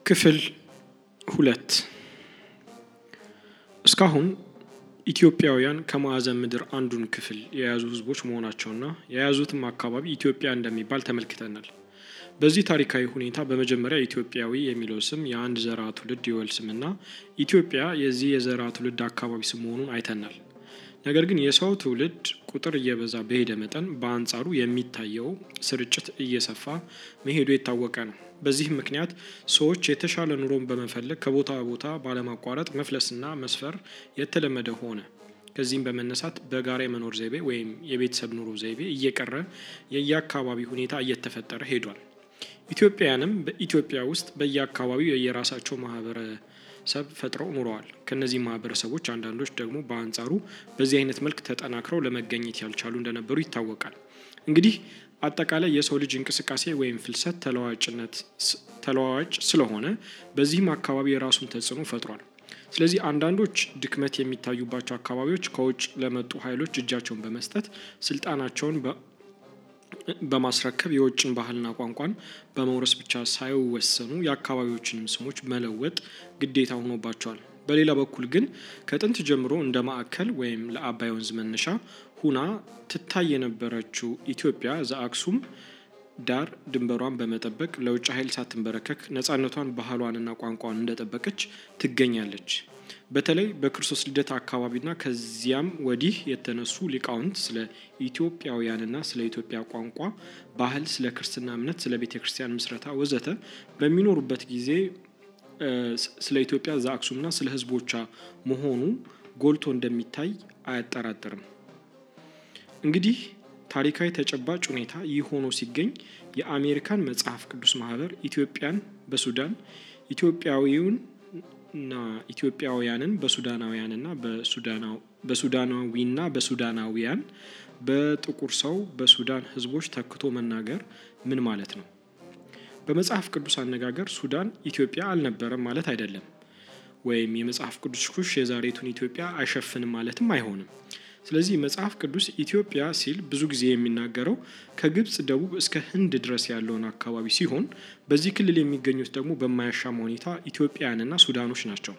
ክፍል ሁለት እስካሁን ኢትዮጵያውያን ከማዕዘን ምድር አንዱን ክፍል የያዙ ህዝቦች መሆናቸውና የያዙትም አካባቢ ኢትዮጵያ እንደሚባል ተመልክተናል። በዚህ ታሪካዊ ሁኔታ በመጀመሪያ ኢትዮጵያዊ የሚለው ስም የአንድ ዘርዓ ትውልድ የወል ስምና ኢትዮጵያ የዚህ የዘርዓ ትውልድ አካባቢ ስም መሆኑን አይተናል። ነገር ግን የሰው ትውልድ ቁጥር እየበዛ በሄደ መጠን በአንጻሩ የሚታየው ስርጭት እየሰፋ መሄዱ የታወቀ ነው። በዚህም ምክንያት ሰዎች የተሻለ ኑሮን በመፈለግ ከቦታ ቦታ ባለማቋረጥ መፍለስና መስፈር የተለመደ ሆነ። ከዚህም በመነሳት በጋራ የመኖር ዘይቤ ወይም የቤተሰብ ኑሮ ዘይቤ እየቀረ የየአካባቢ ሁኔታ እየተፈጠረ ሄዷል። ኢትዮጵያውያንም በኢትዮጵያ ውስጥ በየአካባቢው የየራሳቸው ማህበረሰብ ፈጥረው ኑረዋል። ከእነዚህ ማህበረሰቦች አንዳንዶች ደግሞ በአንጻሩ በዚህ አይነት መልክ ተጠናክረው ለመገኘት ያልቻሉ እንደነበሩ ይታወቃል። እንግዲህ አጠቃላይ የሰው ልጅ እንቅስቃሴ ወይም ፍልሰት ተለዋዋጭነት ተለዋዋጭ ስለሆነ በዚህም አካባቢ የራሱን ተጽዕኖ ፈጥሯል። ስለዚህ አንዳንዶች ድክመት የሚታዩባቸው አካባቢዎች ከውጭ ለመጡ ኃይሎች እጃቸውን በመስጠት ስልጣናቸውን በማስረከብ የውጭን ባህልና ቋንቋን በመውረስ ብቻ ሳይወሰኑ የአካባቢዎችንም ስሞች መለወጥ ግዴታ ሆኖባቸዋል። በሌላ በኩል ግን ከጥንት ጀምሮ እንደ ማዕከል ወይም ለአባይ ወንዝ መነሻ ሁና ትታይ የነበረችው ኢትዮጵያ ዘአክሱም ዳር ድንበሯን በመጠበቅ ለውጭ ኃይል ሳትንበረከክ ነፃነቷን ባህሏንና ቋንቋን እንደጠበቀች ትገኛለች። በተለይ በክርስቶስ ልደት አካባቢና ከዚያም ወዲህ የተነሱ ሊቃውንት ስለ ኢትዮጵያውያንና ስለ ኢትዮጵያ ቋንቋ፣ ባህል፣ ስለ ክርስትና እምነት፣ ስለ ቤተ ክርስቲያን ምስረታ ወዘተ በሚኖሩበት ጊዜ ስለ ኢትዮጵያ ዘአክሱምና ስለ ሕዝቦቿ መሆኑ ጎልቶ እንደሚታይ አያጠራጥርም። እንግዲህ ታሪካዊ ተጨባጭ ሁኔታ ይህ ሆኖ ሲገኝ የአሜሪካን መጽሐፍ ቅዱስ ማህበር ኢትዮጵያን በሱዳን ኢትዮጵያዊውንና ኢትዮጵያውያንን በሱዳናውያንና በሱዳናዊና በሱዳናዊያን በጥቁር ሰው በሱዳን ህዝቦች ተክቶ መናገር ምን ማለት ነው? በመጽሐፍ ቅዱስ አነጋገር ሱዳን ኢትዮጵያ አልነበረም ማለት አይደለም። ወይም የመጽሐፍ ቅዱስ ኩሽ የዛሬቱን ኢትዮጵያ አይሸፍንም ማለትም አይሆንም። ስለዚህ መጽሐፍ ቅዱስ ኢትዮጵያ ሲል ብዙ ጊዜ የሚናገረው ከግብጽ ደቡብ እስከ ህንድ ድረስ ያለውን አካባቢ ሲሆን በዚህ ክልል የሚገኙት ደግሞ በማያሻማ ሁኔታ ኢትዮጵያውያንና ሱዳኖች ናቸው።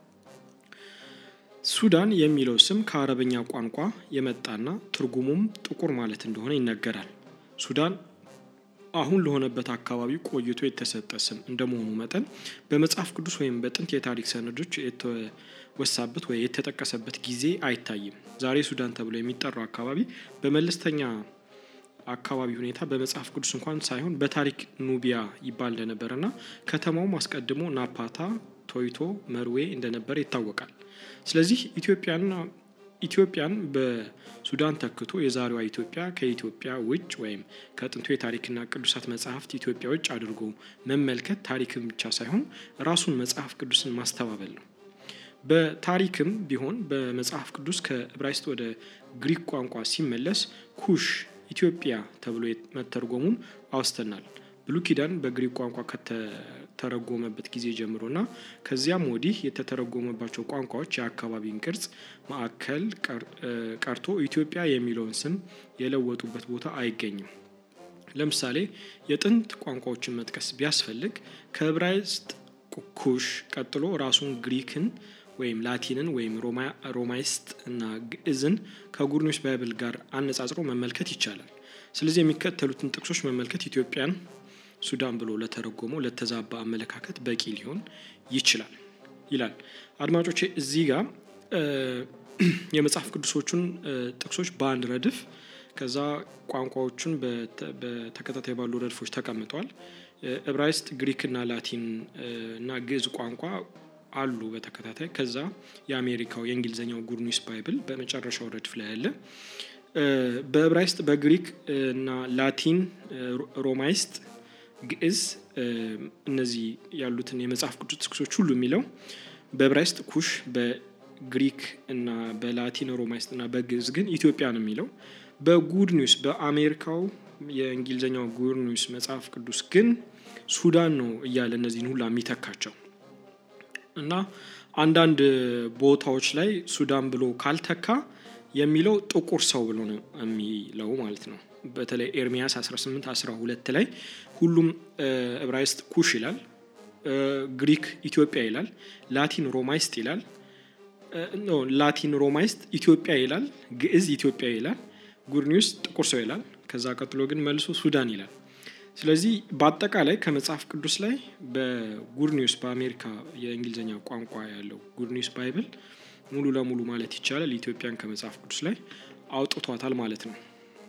ሱዳን የሚለው ስም ከአረበኛ ቋንቋ የመጣና ትርጉሙም ጥቁር ማለት እንደሆነ ይነገራል። ሱዳን አሁን ለሆነበት አካባቢ ቆይቶ የተሰጠ ስም እንደመሆኑ መጠን በመጽሐፍ ቅዱስ ወይም በጥንት የታሪክ ሰነዶች የተወሳበት ወይ የተጠቀሰበት ጊዜ አይታይም። ዛሬ ሱዳን ተብሎ የሚጠራው አካባቢ በመለስተኛ አካባቢ ሁኔታ በመጽሐፍ ቅዱስ እንኳን ሳይሆን በታሪክ ኑቢያ ይባል እንደነበረና ከተማውም አስቀድሞ ናፓታ፣ ቶይቶ፣ መርዌ እንደነበረ ይታወቃል። ስለዚህ ኢትዮጵያና ኢትዮጵያን በሱዳን ተክቶ የዛሬዋ ኢትዮጵያ ከኢትዮጵያ ውጭ ወይም ከጥንቱ የታሪክና ቅዱሳት መጽሐፍት ኢትዮጵያ ውጭ አድርጎ መመልከት ታሪክን ብቻ ሳይሆን ራሱን መጽሐፍ ቅዱስን ማስተባበል ነው። በታሪክም ቢሆን በመጽሐፍ ቅዱስ ከዕብራይስጥ ወደ ግሪክ ቋንቋ ሲመለስ ኩሽ ኢትዮጵያ ተብሎ መተርጎሙን አውስተናል። ብሉይ ኪዳን በግሪክ ቋንቋ ከተተረጎመበት ጊዜ ጀምሮና ከዚያም ወዲህ የተተረጎመባቸው ቋንቋዎች የአካባቢን ቅርጽ ማዕከል ቀርቶ ኢትዮጵያ የሚለውን ስም የለወጡበት ቦታ አይገኝም። ለምሳሌ የጥንት ቋንቋዎችን መጥቀስ ቢያስፈልግ ከዕብራይስጥ ኩሽ ቀጥሎ ራሱን ግሪክን ወይም ላቲንን ወይም ሮማይስጥ እና ግዕዝን ከጉርኞች ባይብል ጋር አነጻጽሮ መመልከት ይቻላል። ስለዚህ የሚከተሉትን ጥቅሶች መመልከት ኢትዮጵያን ሱዳን ብሎ ለተረጎመው ለተዛባ አመለካከት በቂ ሊሆን ይችላል ይላል። አድማጮቼ እዚህ ጋር የመጽሐፍ ቅዱሶቹን ጥቅሶች በአንድ ረድፍ ከዛ ቋንቋዎቹን በተከታታይ ባሉ ረድፎች ተቀምጠዋል። ዕብራይስጥ፣ ግሪክ እና ላቲን እና ግዕዝ ቋንቋ አሉ በተከታታይ ከዛ የአሜሪካው የእንግሊዝኛው ጉርኒስ ባይብል በመጨረሻው ረድፍ ላይ ያለ በዕብራይስጥ በግሪክ እና ላቲን ሮማይስጥ ግዕዝ እነዚህ ያሉትን የመጽሐፍ ቅዱስ ጥቅሶች ሁሉ የሚለው በዕብራይስጥ ኩሽ በግሪክ እና በላቲን ሮማይስጥ እና በግዕዝ ግን ኢትዮጵያ ነው የሚለው በጉድ ኒውስ በአሜሪካው የእንግሊዝኛው ጉድ ኒውስ መጽሐፍ ቅዱስ ግን ሱዳን ነው እያለ እነዚህን ሁላ የሚተካቸው እና አንዳንድ ቦታዎች ላይ ሱዳን ብሎ ካልተካ የሚለው ጥቁር ሰው ብሎ ነው የሚለው ማለት ነው። በተለይ ኤርሚያስ 18 12 ላይ ሁሉም ዕብራይስጥ ኩሽ ይላል። ግሪክ ኢትዮጵያ ይላል፣ ላቲን ሮማይስጥ ይላል፣ ላቲን ሮማይስጥ ኢትዮጵያ ይላል፣ ግዕዝ ኢትዮጵያ ይላል፣ ጉድ ኒውስ ጥቁር ሰው ይላል። ከዛ ቀጥሎ ግን መልሶ ሱዳን ይላል። ስለዚህ በአጠቃላይ ከመጽሐፍ ቅዱስ ላይ በጉድ ኒውስ በአሜሪካ የእንግሊዝኛ ቋንቋ ያለው ጉድ ኒውስ ባይብል ሙሉ ለሙሉ ማለት ይቻላል ኢትዮጵያን ከመጽሐፍ ቅዱስ ላይ አውጥቷታል ማለት ነው።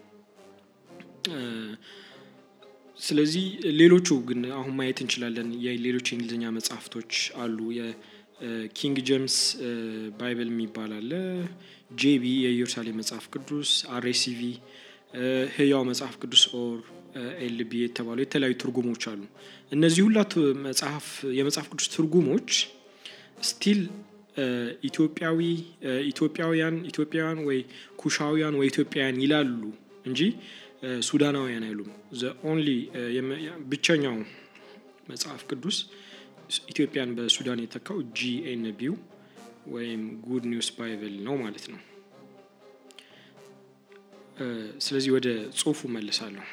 ስለዚህ ሌሎቹ ግን አሁን ማየት እንችላለን። የሌሎች የእንግሊዝኛ መጽሐፍቶች አሉ። የኪንግ ጄምስ ባይብል የሚባል አለ። ጄቢ የኢየሩሳሌም መጽሐፍ ቅዱስ፣ አርኤሲቪ፣ ህያው መጽሐፍ ቅዱስ ኦር ኤልቢ የተባሉ የተለያዩ ትርጉሞች አሉ። እነዚህ ሁላ መጽሐፍ የመጽሐፍ ቅዱስ ትርጉሞች ስቲል ኢትዮጵያዊ ኢትዮጵያውያን ኢትዮጵያውያን ወይ ኩሻውያን ወይ ኢትዮጵያውያን ይላሉ እንጂ ሱዳናውያን አይሉም። ዘ ኦንሊ ብቸኛው መጽሐፍ ቅዱስ ኢትዮጵያን በሱዳን የተካው ጂኤንቢው ወይም ጉድ ኒውስ ባይብል ነው ማለት ነው። ስለዚህ ወደ ጽሁፉ መልሳለሁ።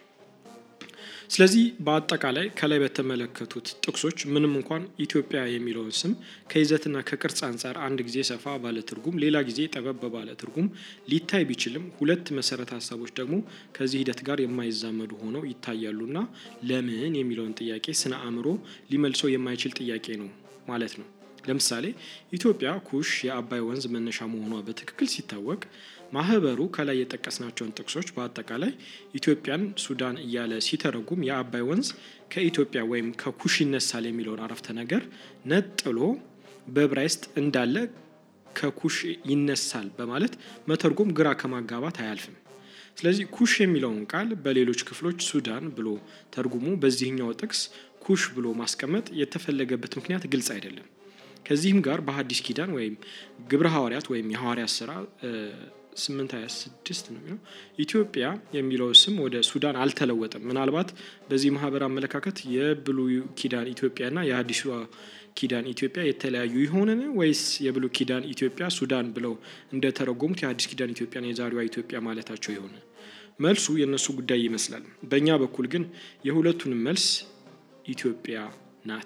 ስለዚህ በአጠቃላይ ከላይ በተመለከቱት ጥቅሶች ምንም እንኳን ኢትዮጵያ የሚለውን ስም ከይዘትና ከቅርጽ አንጻር አንድ ጊዜ ሰፋ ባለ ትርጉም፣ ሌላ ጊዜ ጠበብ ባለ ትርጉም ሊታይ ቢችልም ሁለት መሰረተ ሀሳቦች ደግሞ ከዚህ ሂደት ጋር የማይዛመዱ ሆነው ይታያሉና ለምን የሚለውን ጥያቄ ስነ አእምሮ ሊመልሰው የማይችል ጥያቄ ነው ማለት ነው። ለምሳሌ ኢትዮጵያ ኩሽ የአባይ ወንዝ መነሻ መሆኗ በትክክል ሲታወቅ ማህበሩ ከላይ የጠቀስናቸውን ጥቅሶች በአጠቃላይ ኢትዮጵያን ሱዳን እያለ ሲተረጉም የአባይ ወንዝ ከኢትዮጵያ ወይም ከኩሽ ይነሳል የሚለውን አረፍተ ነገር ነጥሎ በዕብራይስጥ እንዳለ ከኩሽ ይነሳል በማለት መተርጎም ግራ ከማጋባት አያልፍም። ስለዚህ ኩሽ የሚለውን ቃል በሌሎች ክፍሎች ሱዳን ብሎ ተርጉሞ በዚህኛው ጥቅስ ኩሽ ብሎ ማስቀመጥ የተፈለገበት ምክንያት ግልጽ አይደለም። ከዚህም ጋር በሐዲስ ኪዳን ወይም ግብረ ሐዋርያት ወይም የሐዋርያት ስራ ስምንት ሀያ ስድስት ነው የሚለው ኢትዮጵያ የሚለው ስም ወደ ሱዳን አልተለወጠም። ምናልባት በዚህ ማህበር አመለካከት የብሉይ ኪዳን ኢትዮጵያና የሐዲሱ ኪዳን ኢትዮጵያ የተለያዩ ይሆንን ወይስ የብሉይ ኪዳን ኢትዮጵያ ሱዳን ብለው እንደተረጎሙት የሐዲስ ኪዳን ኢትዮጵያና የዛሬዋ ኢትዮጵያ ማለታቸው የሆነ መልሱ የእነሱ ጉዳይ ይመስላል። በእኛ በኩል ግን የሁለቱንም መልስ ኢትዮጵያ ናት።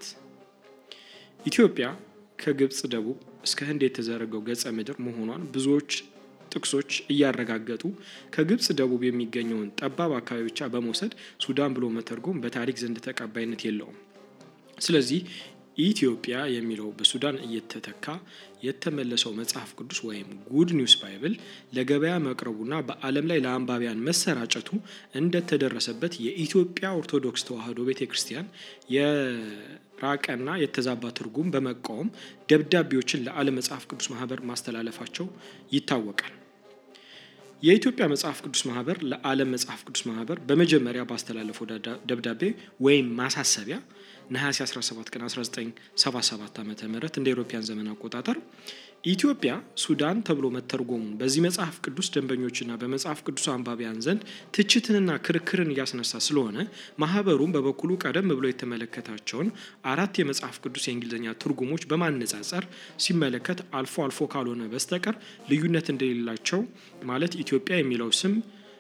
ኢትዮጵያ ከግብፅ ደቡብ እስከ ህንድ የተዘረገው ገጸ ምድር መሆኗን ብዙዎች ጥቅሶች እያረጋገጡ ከግብፅ ደቡብ የሚገኘውን ጠባብ አካባቢ ብቻ በመውሰድ ሱዳን ብሎ መተርጎም በታሪክ ዘንድ ተቀባይነት የለውም። ስለዚህ ኢትዮጵያ የሚለው በሱዳን እየተተካ የተመለሰው መጽሐፍ ቅዱስ ወይም ጉድ ኒውስ ባይብል ለገበያ መቅረቡና በዓለም ላይ ለአንባቢያን መሰራጨቱ እንደተደረሰበት የኢትዮጵያ ኦርቶዶክስ ተዋሕዶ ቤተ ክርስቲያን የራቀና የተዛባ ትርጉም በመቃወም ደብዳቤዎችን ለዓለም መጽሐፍ ቅዱስ ማህበር ማስተላለፋቸው ይታወቃል። የኢትዮጵያ መጽሐፍ ቅዱስ ማህበር ለዓለም መጽሐፍ ቅዱስ ማህበር በመጀመሪያ ባስተላለፈው ደብዳቤ ወይም ማሳሰቢያ ነሐሴ 17 ቀን 1977 ዓ ም እንደ አውሮፓውያን ዘመን አቆጣጠር ኢትዮጵያ ሱዳን ተብሎ መተርጎሙን በዚህ መጽሐፍ ቅዱስ ደንበኞችና በመጽሐፍ ቅዱስ አንባቢያን ዘንድ ትችትንና ክርክርን እያስነሳ ስለሆነ ማህበሩም በበኩሉ ቀደም ብሎ የተመለከታቸውን አራት የመጽሐፍ ቅዱስ የእንግሊዝኛ ትርጉሞች በማነጻጸር ሲመለከት አልፎ አልፎ ካልሆነ በስተቀር ልዩነት እንደሌላቸው ማለት ኢትዮጵያ የሚለው ስም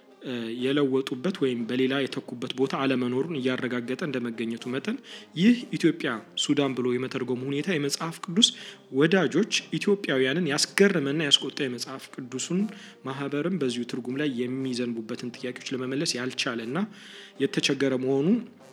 የለወጡበት ወይም በሌላ የተኩበት ቦታ አለመኖሩን እያረጋገጠ እንደመገኘቱ መጠን ይህ ኢትዮጵያ ሱዳን ብሎ የመተርጎሙ ሁኔታ የመጽሐፍ ቅዱስ ወዳጆች ኢትዮጵያውያንን ያስገረመና ያስቆጣ የመጽሐፍ ቅዱሱን ማህበርም በዚሁ ትርጉም ላይ የሚዘንቡበትን ጥያቄዎች ለመመለስ ያልቻለና የተቸገረ መሆኑ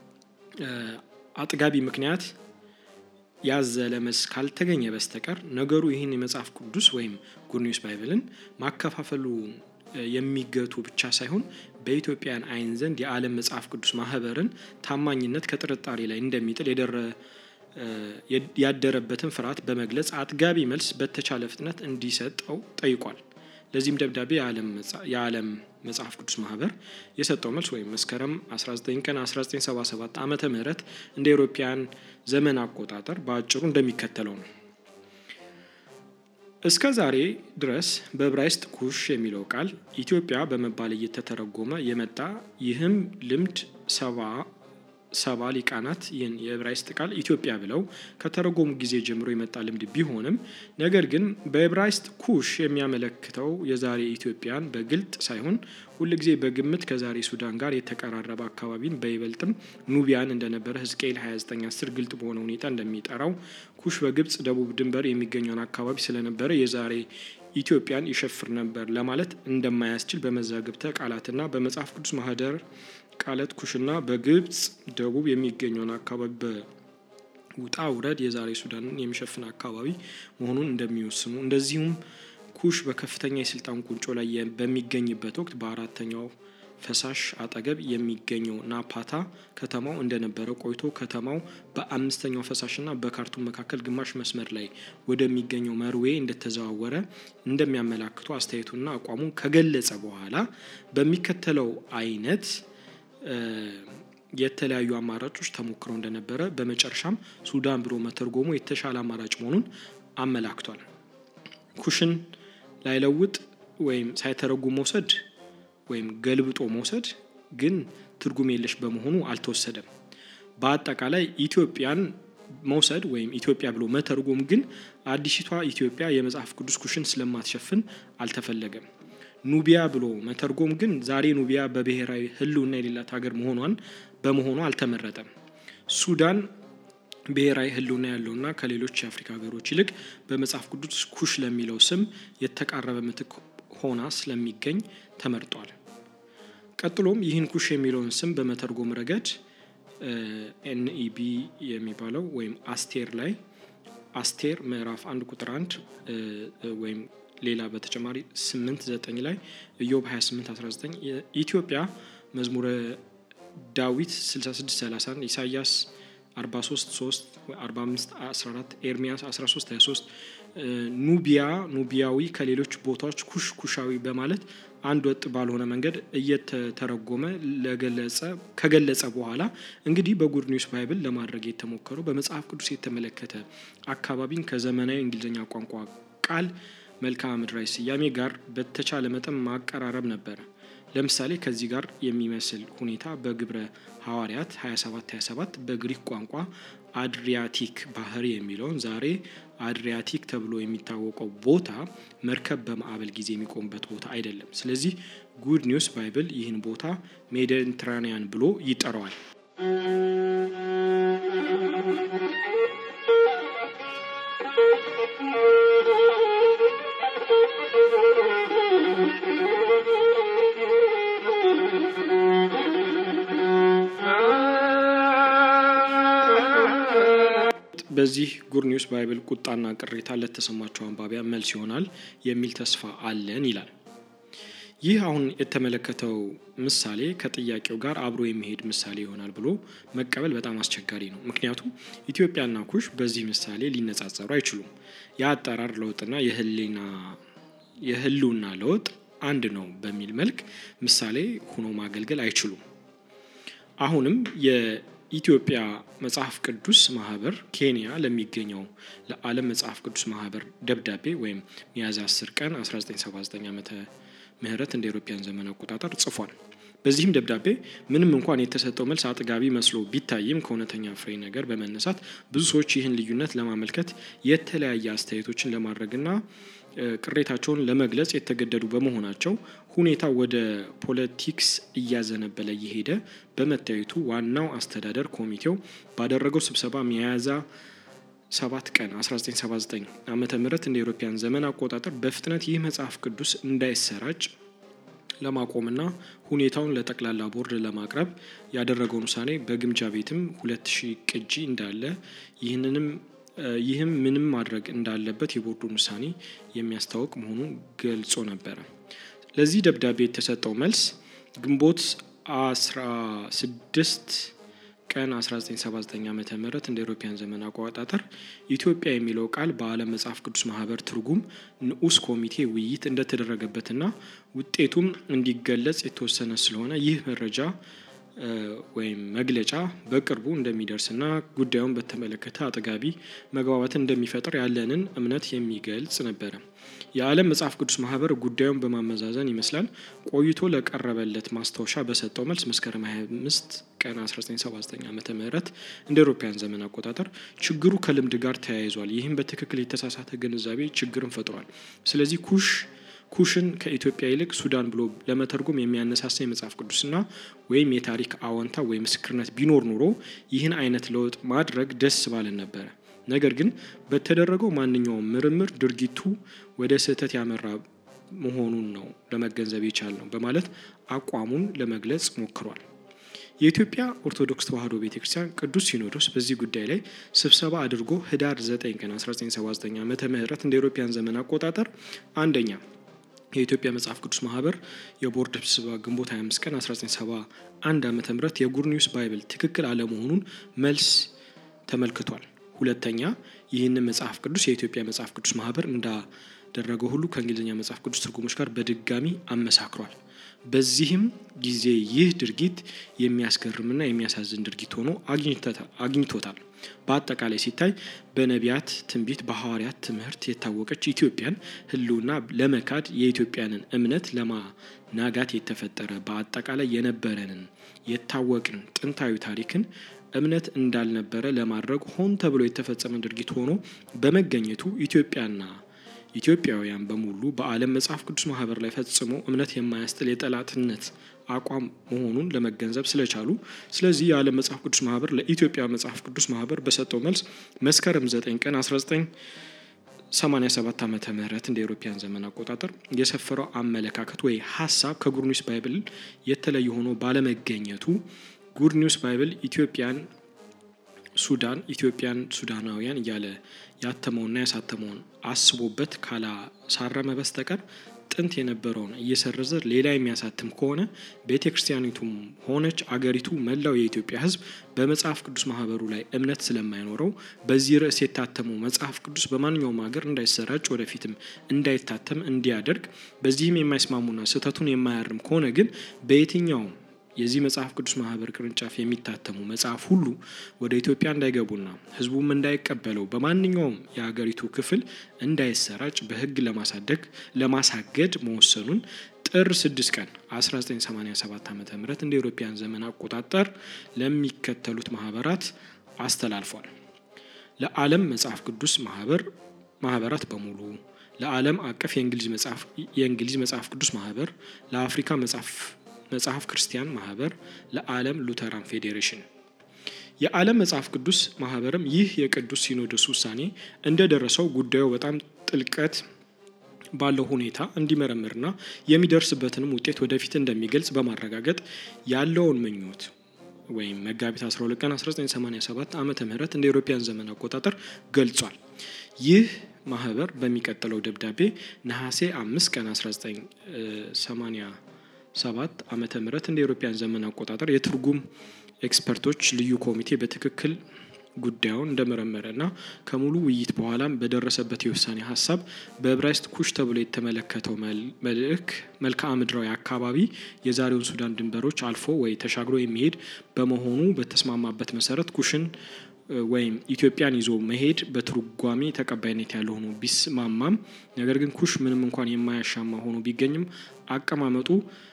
አጥጋቢ ምክንያት ያዘለ መልስ ካልተገኘ በስተቀር ነገሩ ይህን የመጽሐፍ ቅዱስ ወይም ጉድ ኒውስ ባይብልን ማከፋፈሉ የሚገቱ ብቻ ሳይሆን በኢትዮጵያን ዓይን ዘንድ የዓለም መጽሐፍ ቅዱስ ማህበርን ታማኝነት ከጥርጣሬ ላይ እንደሚጥል ያደረበትን ፍርሃት በመግለጽ አጥጋቢ መልስ በተቻለ ፍጥነት እንዲሰጠው ጠይቋል። ለዚህም ደብዳቤ የዓለም መጽሐፍ ቅዱስ ማህበር የሰጠው መልስ ወይም መስከረም 19 ቀን 1977 ዓመተ ምህረት እንደ አውሮፓውያን ዘመን አቆጣጠር በአጭሩ እንደሚከተለው ነው። እስከ ዛሬ ድረስ በዕብራይስጥ ኩሽ የሚለው ቃል ኢትዮጵያ በመባል እየተተረጎመ የመጣ ይህም ልምድ ሰባ ሰባ ሊቃናት ይህን የዕብራይስጥ ቃል ኢትዮጵያ ብለው ከተረጎሙ ጊዜ ጀምሮ የመጣ ልምድ ቢሆንም ነገር ግን በዕብራይስጥ ኩሽ የሚያመለክተው የዛሬ ኢትዮጵያን በግልጥ ሳይሆን ሁልጊዜ በግምት ከዛሬ ሱዳን ጋር የተቀራረበ አካባቢን በይበልጥም ኑቢያን እንደነበረ ሕዝቅኤል 2910 ግልጥ በሆነ ሁኔታ እንደሚጠራው ኩሽ በግብጽ ደቡብ ድንበር የሚገኘውን አካባቢ ስለነበረ የዛሬ ኢትዮጵያን ይሸፍር ነበር ለማለት እንደማያስችል በመዛግብተ ቃላትና በመጽሐፍ ቅዱስ ማህደር ቃላት ኩሽና በግብጽ ደቡብ የሚገኘውን አካባቢ በውጣ ውረድ የዛሬ ሱዳንን የሚሸፍን አካባቢ መሆኑን እንደሚወስኑ እንደዚሁም ኩሽ በከፍተኛ የስልጣን ቁንጮ ላይ በሚገኝበት ወቅት በአራተኛው ፈሳሽ አጠገብ የሚገኘው ናፓታ ከተማው እንደነበረ ቆይቶ ከተማው በአምስተኛው ፈሳሽና በካርቱም መካከል ግማሽ መስመር ላይ ወደሚገኘው መርዌ እንደተዘዋወረ እንደሚያመላክቱ አስተያየቱና አቋሙን ከገለጸ በኋላ በሚከተለው አይነት የተለያዩ አማራጮች ተሞክረው እንደነበረ በመጨረሻም ሱዳን ብሎ መተርጎሙ የተሻለ አማራጭ መሆኑን አመላክቷል። ኩሽን ላይለውጥ ወይም ሳይተረጉም መውሰድ ወይም ገልብጦ መውሰድ ግን ትርጉም የለሽ በመሆኑ አልተወሰደም። በአጠቃላይ ኢትዮጵያን መውሰድ ወይም ኢትዮጵያ ብሎ መተርጎም ግን አዲሲቷ ኢትዮጵያ የመጽሐፍ ቅዱስ ኩሽን ስለማትሸፍን አልተፈለገም። ኑቢያ ብሎ መተርጎም ግን ዛሬ ኑቢያ በብሔራዊ ሕልውና የሌላት ሀገር መሆኗን በመሆኑ አልተመረጠም። ሱዳን ብሔራዊ ሕልውና ያለውና ከሌሎች የአፍሪካ ሀገሮች ይልቅ በመጽሐፍ ቅዱስ ኩሽ ለሚለው ስም የተቃረበ ምትክ ሆና ስለሚገኝ ተመርጧል። ቀጥሎም ይህን ኩሽ የሚለውን ስም በመተርጎም ረገድ ኤንኢቢ የሚባለው ወይም አስቴር ላይ አስቴር ምዕራፍ አንድ ቁጥር አንድ ወይም ሌላ በተጨማሪ ስምንት ዘጠኝ ላይ ኢዮብ 28 19 ኢትዮጵያ መዝሙረ ዳዊት 66 31 ኢሳያስ 43 3 45 14 ኤርሚያስ 13 23 ኑቢያ ኑቢያዊ ከሌሎች ቦታዎች ኩሽ ኩሻዊ በማለት አንድ ወጥ ባልሆነ መንገድ እየተተረጎመ ለገለጸ ከገለጸ በኋላ እንግዲህ በጉድ ኒውስ ባይብል ለማድረግ የተሞከረው በመጽሐፍ ቅዱስ የተመለከተ አካባቢን ከዘመናዊ እንግሊዝኛ ቋንቋ ቃል መልክዓ ምድራዊ ስያሜ ጋር በተቻለ መጠን ማቀራረብ ነበረ። ለምሳሌ ከዚህ ጋር የሚመስል ሁኔታ በግብረ ሐዋርያት 27 27 በግሪክ ቋንቋ አድሪያቲክ ባህር የሚለውን ዛሬ አድሪያቲክ ተብሎ የሚታወቀው ቦታ መርከብ በማዕበል ጊዜ የሚቆምበት ቦታ አይደለም። ስለዚህ ጉድ ኒውስ ባይብል ይህን ቦታ ሜዲትራኒያን ብሎ ይጠራዋል። በዚህ ጉድ ኒውስ ባይብል ቁጣና ቅሬታ ለተሰማቸው አንባቢያን መልስ ይሆናል የሚል ተስፋ አለን ይላል። ይህ አሁን የተመለከተው ምሳሌ ከጥያቄው ጋር አብሮ የሚሄድ ምሳሌ ይሆናል ብሎ መቀበል በጣም አስቸጋሪ ነው። ምክንያቱም ኢትዮጵያና ኩሽ በዚህ ምሳሌ ሊነጻጸሩ አይችሉም። የአጠራር ለውጥና የህልውና ለውጥ አንድ ነው በሚል መልክ ምሳሌ ሆኖ ማገልገል አይችሉም። አሁንም የኢትዮጵያ መጽሐፍ ቅዱስ ማህበር ኬንያ ለሚገኘው ለዓለም መጽሐፍ ቅዱስ ማህበር ደብዳቤ ወይም ሚያዝያ 10 ቀን 1979 ዓመተ ምህረት እንደ አውሮፓውያን ዘመን አቆጣጠር ጽፏል። በዚህም ደብዳቤ ምንም እንኳን የተሰጠው መልስ አጥጋቢ መስሎ ቢታይም ከእውነተኛ ፍሬ ነገር በመነሳት ብዙ ሰዎች ይህን ልዩነት ለማመልከት የተለያየ አስተያየቶችን ለማድረግና ቅሬታቸውን ለመግለጽ የተገደዱ በመሆናቸው ሁኔታ ወደ ፖለቲክስ እያዘነበለ እየሄደ በመታየቱ ዋናው አስተዳደር ኮሚቴው ባደረገው ስብሰባ ሚያዝያ ሰባት ቀን 1979 ዓመተ ምህረት እንደ አውሮፓውያን ዘመን አቆጣጠር በፍጥነት ይህ መጽሐፍ ቅዱስ እንዳይሰራጭ ለማቆምና ሁኔታውን ለጠቅላላ ቦርድ ለማቅረብ ያደረገውን ውሳኔ በግምጃ ቤትም ሁለት ሺህ ቅጂ እንዳለ ይህንንም ይህም ምንም ማድረግ እንዳለበት የቦርዱን ውሳኔ የሚያስታውቅ መሆኑን ገልጾ ነበረ። ለዚህ ደብዳቤ የተሰጠው መልስ ግንቦት 16 ቀን 1979 ዓ ም እንደ አውሮፓውያን ዘመን አቆጣጠር ኢትዮጵያ የሚለው ቃል በዓለም መጽሐፍ ቅዱስ ማህበር ትርጉም ንዑስ ኮሚቴ ውይይት እንደተደረገበትና ውጤቱም እንዲገለጽ የተወሰነ ስለሆነ ይህ መረጃ ወይም መግለጫ በቅርቡ እንደሚደርስና ጉዳዩን በተመለከተ አጥጋቢ መግባባትን እንደሚፈጥር ያለንን እምነት የሚገልጽ ነበረ። የዓለም መጽሐፍ ቅዱስ ማህበር ጉዳዩን በማመዛዘን ይመስላል ቆይቶ ለቀረበለት ማስታወሻ በሰጠው መልስ መስከረም 25 ቀን 1979 ዓመተ ምህረት እንደ አውሮፓውያን ዘመን አቆጣጠር ችግሩ ከልምድ ጋር ተያይዟል። ይህም በትክክል የተሳሳተ ግንዛቤ ችግርን ፈጥሯል። ስለዚህ ኩሽ ኩሽን ከኢትዮጵያ ይልቅ ሱዳን ብሎ ለመተርጎም የሚያነሳሳ የመጽሐፍ ቅዱስና ወይም የታሪክ አዎንታ ወይም ምስክርነት ቢኖር ኑሮ ይህን አይነት ለውጥ ማድረግ ደስ ባለን ነበረ። ነገር ግን በተደረገው ማንኛውም ምርምር ድርጊቱ ወደ ስህተት ያመራ መሆኑን ነው ለመገንዘብ የቻልነው በማለት አቋሙን ለመግለጽ ሞክሯል። የኢትዮጵያ ኦርቶዶክስ ተዋሕዶ ቤተ ክርስቲያን ቅዱስ ሲኖዶስ በዚህ ጉዳይ ላይ ስብሰባ አድርጎ ህዳር 9 ቀን 1979 ዓመተ ምህረት እንደ አውሮፓውያን ዘመን አቆጣጠር አንደኛ የኢትዮጵያ መጽሐፍ ቅዱስ ማህበር የቦርድ ስብሰባ ግንቦት 25 ቀን 1971 ዓመተ ምህረት የጉድ ኒውስ ባይብል ትክክል አለመሆኑን መልስ ተመልክቷል። ሁለተኛ ይህንን መጽሐፍ ቅዱስ የኢትዮጵያ መጽሐፍ ቅዱስ ማህበር እንዳደረገው ሁሉ ከእንግሊዝኛ መጽሐፍ ቅዱስ ትርጉሞች ጋር በድጋሚ አመሳክሯል። በዚህም ጊዜ ይህ ድርጊት የሚያስገርምና የሚያሳዝን ድርጊት ሆኖ አግኝቶታል። በአጠቃላይ ሲታይ በነቢያት ትንቢት፣ በሐዋርያት ትምህርት የታወቀች ኢትዮጵያን ህልውና ለመካድ የኢትዮጵያንን እምነት ለማናጋት የተፈጠረ በአጠቃላይ የነበረንን የታወቅን ጥንታዊ ታሪክን እምነት እንዳልነበረ ለማድረግ ሆን ተብሎ የተፈጸመ ድርጊት ሆኖ በመገኘቱ ኢትዮጵያና ኢትዮጵያውያን በሙሉ በዓለም መጽሐፍ ቅዱስ ማህበር ላይ ፈጽሞ እምነት የማያስጥል የጠላትነት አቋም መሆኑን ለመገንዘብ ስለቻሉ ስለዚህ የዓለም መጽሐፍ ቅዱስ ማህበር ለኢትዮጵያ መጽሐፍ ቅዱስ ማህበር በሰጠው መልስ መስከረም 9 ቀን 1987 ዓመተ ምህረት እንደ አውሮፓውያን ዘመን አቆጣጠር የሰፈረው አመለካከት ወይ ሀሳብ ከጉድ ኒውስ ባይብል የተለየ ሆኖ ባለመገኘቱ ጉድ ኒውስ ባይብል ኢትዮጵያን ሱዳን ኢትዮጵያን ሱዳናውያን እያለ ያተመውና ያሳተመውን አስቦበት ካላሳረመ በስተቀር ጥንት የነበረውን እየሰረዘ ሌላ የሚያሳትም ከሆነ ቤተ ክርስቲያኒቱም ሆነች አገሪቱ መላው የኢትዮጵያ ሕዝብ በመጽሐፍ ቅዱስ ማህበሩ ላይ እምነት ስለማይኖረው በዚህ ርዕስ የታተመው መጽሐፍ ቅዱስ በማንኛውም ሀገር እንዳይሰራጭ ወደፊትም እንዳይታተም እንዲያደርግ በዚህም የማይስማሙና ስህተቱን የማያርም ከሆነ ግን በየትኛውም የዚህ መጽሐፍ ቅዱስ ማህበር ቅርንጫፍ የሚታተሙ መጽሐፍ ሁሉ ወደ ኢትዮጵያ እንዳይገቡና ህዝቡም እንዳይቀበለው በማንኛውም የሀገሪቱ ክፍል እንዳይሰራጭ በህግ ለማሳደግ ለማሳገድ መወሰኑን ጥር 6 ቀን 1987 ዓ ም እንደ ኤሮፓያን ዘመን አቆጣጠር ለሚከተሉት ማህበራት አስተላልፏል። ለዓለም መጽሐፍ ቅዱስ ማህበር ማህበራት በሙሉ ለዓለም አቀፍ የእንግሊዝ መጽሐፍ ቅዱስ ማህበር፣ ለአፍሪካ መጽሐፍ መጽሐፍ ክርስቲያን ማህበር፣ ለዓለም ሉተራን ፌዴሬሽን። የዓለም መጽሐፍ ቅዱስ ማህበርም ይህ የቅዱስ ሲኖዶስ ውሳኔ እንደደረሰው ጉዳዩ በጣም ጥልቀት ባለው ሁኔታ እንዲመረምርና የሚደርስበትንም ውጤት ወደፊት እንደሚገልጽ በማረጋገጥ ያለውን ምኞት ወይም መጋቢት 12 ቀን 1987 ዓመተ ምህረት እንደ ኤሮፓያን ዘመን አቆጣጠር ገልጿል። ይህ ማህበር በሚቀጥለው ደብዳቤ ነሐሴ 5 ቀን 1987 ዓመተ ምህረት እንደ ኤሮፓያን ዘመን አቆጣጠር የትርጉም ኤክስፐርቶች ልዩ ኮሚቴ በትክክል ጉዳዩን እንደመረመረ እና ከሙሉ ውይይት በኋላም በደረሰበት የውሳኔ ሀሳብ በዕብራይስጥ ኩሽ ተብሎ የተመለከተው መልእክ መልክዓ ምድራዊ አካባቢ የዛሬውን ሱዳን ድንበሮች አልፎ ወይ ተሻግሮ የሚሄድ በመሆኑ በተስማማበት መሰረት ኩሽን ወይም ኢትዮጵያን ይዞ መሄድ በትርጓሜ ተቀባይነት ያለው ሆኖ ቢስማማም ነገር ግን ኩሽ ምንም እንኳን የማያሻማ ሆኖ ቢገኝም አቀማመጡ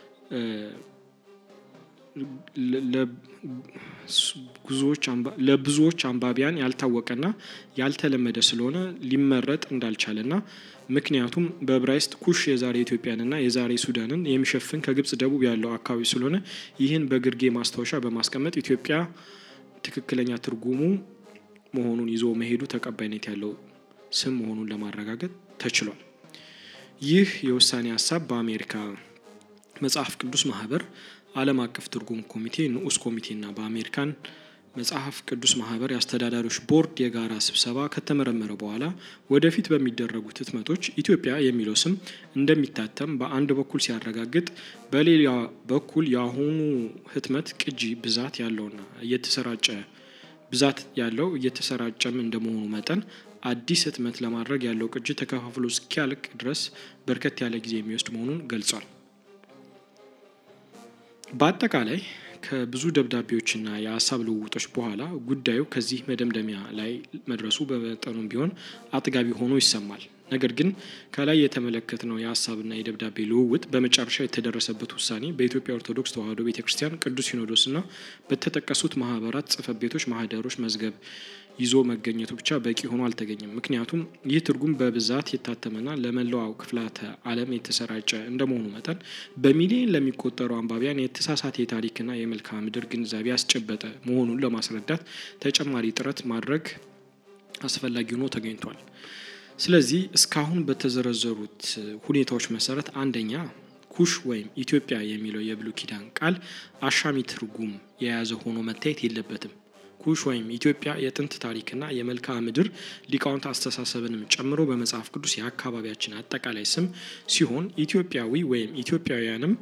ለብዙዎች አንባቢያን ያልታወቀና ያልተለመደ ስለሆነ ሊመረጥ እንዳልቻለና ምክንያቱም በዕብራይስጥ ኩሽ የዛሬ ኢትዮጵያንና የዛሬ ሱዳንን የሚሸፍን ከግብጽ ደቡብ ያለው አካባቢ ስለሆነ ይህን በግርጌ ማስታወሻ በማስቀመጥ ኢትዮጵያ ትክክለኛ ትርጉሙ መሆኑን ይዞ መሄዱ ተቀባይነት ያለው ስም መሆኑን ለማረጋገጥ ተችሏል። ይህ የውሳኔ ሀሳብ በአሜሪካ መጽሐፍ ቅዱስ ማህበር ዓለም አቀፍ ትርጉም ኮሚቴ ንዑስ ኮሚቴና በአሜሪካን መጽሐፍ ቅዱስ ማህበር የአስተዳዳሪዎች ቦርድ የጋራ ስብሰባ ከተመረመረ በኋላ ወደፊት በሚደረጉት ህትመቶች ኢትዮጵያ የሚለው ስም እንደሚታተም በአንድ በኩል ሲያረጋግጥ፣ በሌላ በኩል የአሁኑ ህትመት ቅጂ ብዛት ያለውና እየተሰራጨ ብዛት ያለው እየተሰራጨም እንደመሆኑ መጠን አዲስ ህትመት ለማድረግ ያለው ቅጂ ተከፋፍሎ እስኪያልቅ ድረስ በርከት ያለ ጊዜ የሚወስድ መሆኑን ገልጿል። በአጠቃላይ ከብዙ ደብዳቤዎችና የሀሳብ ልውውጦች በኋላ ጉዳዩ ከዚህ መደምደሚያ ላይ መድረሱ በመጠኑም ቢሆን አጥጋቢ ሆኖ ይሰማል። ነገር ግን ከላይ የተመለከትነው የሀሳብና የደብዳቤ ልውውጥ በመጨረሻ የተደረሰበት ውሳኔ በኢትዮጵያ ኦርቶዶክስ ተዋሕዶ ቤተ ክርስቲያን ቅዱስ ሲኖዶስና በተጠቀሱት ማህበራት ጽሕፈት ቤቶች ማህደሮች መዝገብ ይዞ መገኘቱ ብቻ በቂ ሆኖ አልተገኘም። ምክንያቱም ይህ ትርጉም በብዛት የታተመና ለመላው ክፍላተ ዓለም የተሰራጨ እንደመሆኑ መጠን በሚሊዮን ለሚቆጠሩ አንባቢያን የተሳሳተ የታሪክና የመልክዓ ምድር ግንዛቤ ያስጨበጠ መሆኑን ለማስረዳት ተጨማሪ ጥረት ማድረግ አስፈላጊ ሆኖ ተገኝቷል። ስለዚህ እስካሁን በተዘረዘሩት ሁኔታዎች መሰረት አንደኛ ኩሽ ወይም ኢትዮጵያ የሚለው የብሉይ ኪዳን ቃል አሻሚ ትርጉም የያዘ ሆኖ መታየት የለበትም። ኩሽ ወይም ኢትዮጵያ የጥንት ታሪክና የመልክዓ ምድር ሊቃውንት አስተሳሰብንም ጨምሮ በመጽሐፍ ቅዱስ የአካባቢያችን አጠቃላይ ስም ሲሆን ኢትዮጵያዊ ወይም ኢትዮጵያውያንም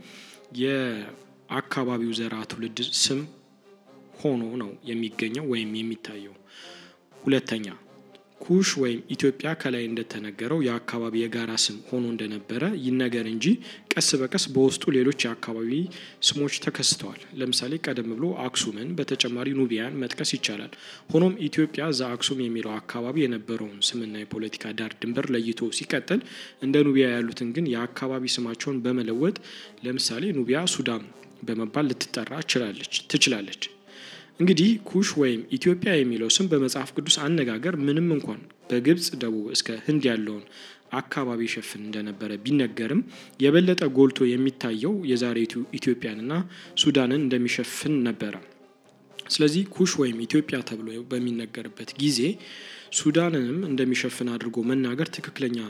የአካባቢው ዘርዓ ትውልድ ስም ሆኖ ነው የሚገኘው ወይም የሚታየው። ሁለተኛ ኩሽ ወይም ኢትዮጵያ ከላይ እንደተነገረው የአካባቢ የጋራ ስም ሆኖ እንደነበረ ይነገር እንጂ ቀስ በቀስ በውስጡ ሌሎች የአካባቢ ስሞች ተከስተዋል። ለምሳሌ ቀደም ብሎ አክሱምን በተጨማሪ ኑቢያን መጥቀስ ይቻላል። ሆኖም ኢትዮጵያ ዘአክሱም የሚለው አካባቢ የነበረውን ስምና የፖለቲካ ዳር ድንበር ለይቶ ሲቀጥል እንደ ኑቢያ ያሉትን ግን የአካባቢ ስማቸውን በመለወጥ ለምሳሌ ኑቢያ ሱዳን በመባል ልትጠራ ትችላለች። እንግዲህ ኩሽ ወይም ኢትዮጵያ የሚለው ስም በመጽሐፍ ቅዱስ አነጋገር ምንም እንኳን በግብጽ ደቡብ እስከ ህንድ ያለውን አካባቢ ይሸፍን እንደነበረ ቢነገርም የበለጠ ጎልቶ የሚታየው የዛሬቱ ኢትዮጵያንና ሱዳንን እንደሚሸፍን ነበረ። ስለዚህ ኩሽ ወይም ኢትዮጵያ ተብሎ በሚነገርበት ጊዜ ሱዳንንም እንደሚሸፍን አድርጎ መናገር ትክክለኛ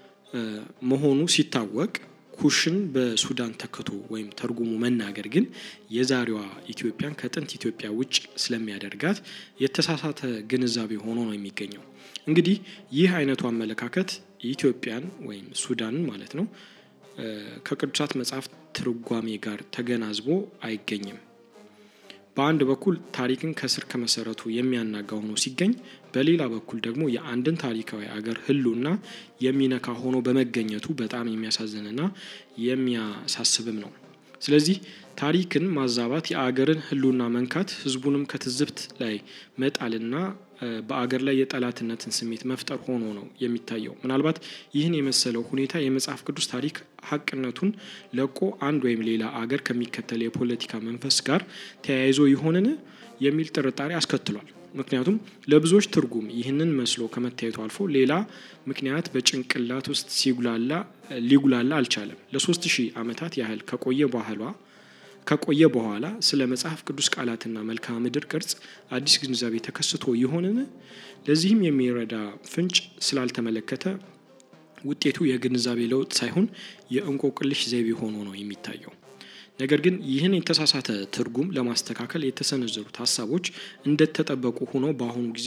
መሆኑ ሲታወቅ ኩሽን በሱዳን ተክቶ ወይም ተርጉሞ መናገር ግን የዛሬዋ ኢትዮጵያን ከጥንት ኢትዮጵያ ውጭ ስለሚያደርጋት የተሳሳተ ግንዛቤ ሆኖ ነው የሚገኘው። እንግዲህ ይህ አይነቱ አመለካከት ኢትዮጵያን ወይም ሱዳንን ማለት ነው ከቅዱሳት መጽሐፍ ትርጓሜ ጋር ተገናዝቦ አይገኝም። በአንድ በኩል ታሪክን ከስር ከመሰረቱ የሚያናጋ ሆኖ ሲገኝ፣ በሌላ በኩል ደግሞ የአንድን ታሪካዊ አገር ሕልውና የሚነካ ሆኖ በመገኘቱ በጣም የሚያሳዝንና የሚያሳስብም ነው። ስለዚህ ታሪክን ማዛባት የአገርን ሕልውና መንካት፣ ሕዝቡንም ከትዝብት ላይ መጣልና በአገር ላይ የጠላትነትን ስሜት መፍጠር ሆኖ ነው የሚታየው። ምናልባት ይህን የመሰለው ሁኔታ የመጽሐፍ ቅዱስ ታሪክ ሀቅነቱን ለቆ አንድ ወይም ሌላ አገር ከሚከተል የፖለቲካ መንፈስ ጋር ተያይዞ ይሆንን የሚል ጥርጣሬ አስከትሏል። ምክንያቱም ለብዙዎች ትርጉም ይህንን መስሎ ከመታየቱ አልፎ ሌላ ምክንያት በጭንቅላት ውስጥ ሲጉላላ ሊጉላላ አልቻለም። ለሶስት ሺህ ዓመታት ያህል ከቆየ ባህሏ ከቆየ በኋላ ስለ መጽሐፍ ቅዱስ ቃላትና መልክዓ ምድር ቅርጽ አዲስ ግንዛቤ ተከስቶ ይሆንን? ለዚህም የሚረዳ ፍንጭ ስላልተመለከተ ውጤቱ የግንዛቤ ለውጥ ሳይሆን የእንቆቅልሽ ዘይቤ ሆኖ ነው የሚታየው። ነገር ግን ይህን የተሳሳተ ትርጉም ለማስተካከል የተሰነዘሩት ሀሳቦች እንደተጠበቁ ሆኖ በአሁኑ ጊዜ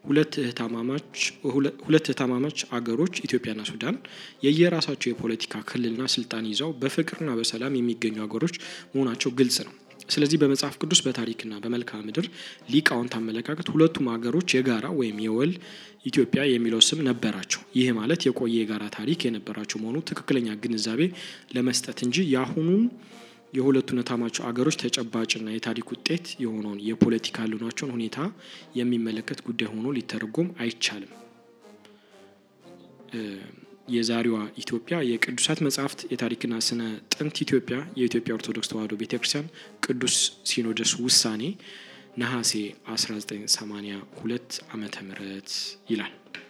ሁለት እህትማማች አገሮች ኢትዮጵያና ሱዳን የየራሳቸው የፖለቲካ ክልልና ስልጣን ይዘው በፍቅርና በሰላም የሚገኙ አገሮች መሆናቸው ግልጽ ነው። ስለዚህ በመጽሐፍ ቅዱስ በታሪክና በመልክዓ ምድር ሊቃውንት አመለካከት ሁለቱም ሀገሮች የጋራ ወይም የወል ኢትዮጵያ የሚለው ስም ነበራቸው። ይህ ማለት የቆየ የጋራ ታሪክ የነበራቸው መሆኑ ትክክለኛ ግንዛቤ ለመስጠት እንጂ የአሁኑን የሁለቱን እህትማማች አገሮች ተጨባጭና የታሪክ ውጤት የሆነውን የፖለቲካ ሕልውናቸውን ሁኔታ የሚመለከት ጉዳይ ሆኖ ሊተረጎም አይቻልም። የዛሬዋ ኢትዮጵያ የቅዱሳት መጻሕፍት የታሪክና ስነ ጥንት ኢትዮጵያ የኢትዮጵያ ኦርቶዶክስ ተዋሕዶ ቤተ ክርስቲያን ቅዱስ ሲኖዶስ ውሳኔ ነሐሴ 1982 ዓመተ ምህረት ይላል።